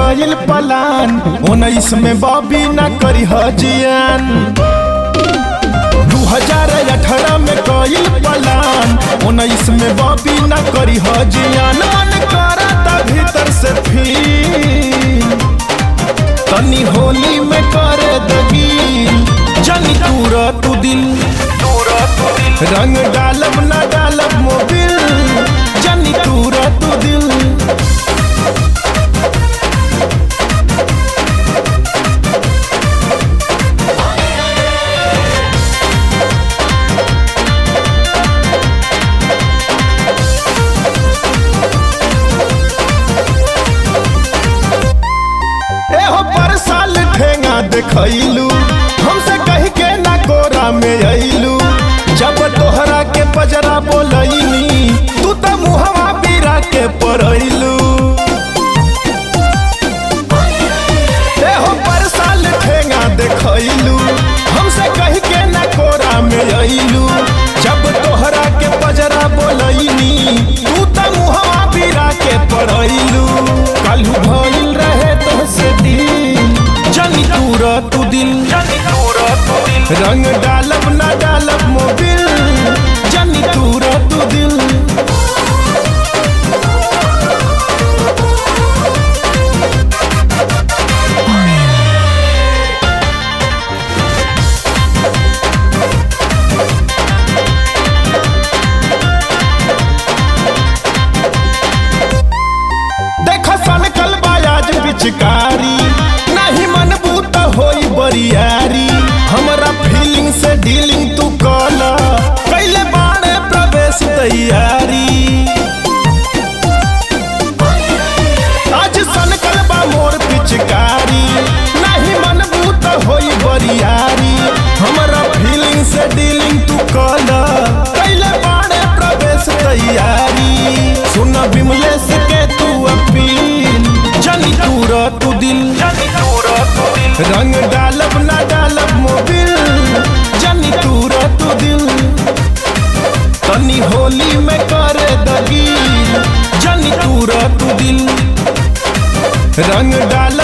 कइल पलान उन्नीस में बॉबी ना करी हजियान दू हजार अठारह में कइल पलान उन्नीस में बॉबी ना करी हजियान मन करता भीतर से फील तनी होली में करे दगील जनी तूरा तू दिल रंग डालब ना डालब मोबिल जनी तूरा तू दिल एहो पर साल ठेंगा देखैलू हमसे कह के ना कोरा में अइलू जब तोहरा के पजरा बोलैनी तू त मुहवा पीरा के परैलू एहो पर साल ठेंगा देखैलू हमसे कह के ना कोरा में अइलू जब तोहरा के पजरा बोलैनी तू त मुहवा पीरा के परैलू कालू भइल रहे तोहसे दिल जनी तूरा तू दिल रंग डालब ना डालब मोबिल जनी तूरा तू दिल देख सन कलबाज पिचकारी नहीं मन बूत होई बरियारी हमरा फीलिंग से डीलिंग तू कला कैले बाणे प्रवेश तैयारी आज सन कलबा मोर पिचकारी नहीं मन बूत होई बरियारी हमरा फीलिंग से डीलिंग तू कला कैले बाणे प्रवेश तैयारी सुन विमलेश के तू अपील जनी तूरा तू दिल रंग डालब ना डालब मोबिल जनी तूरा तू दिल तनी होली में करे दगील जनी तूरा तू दिल रंग डालब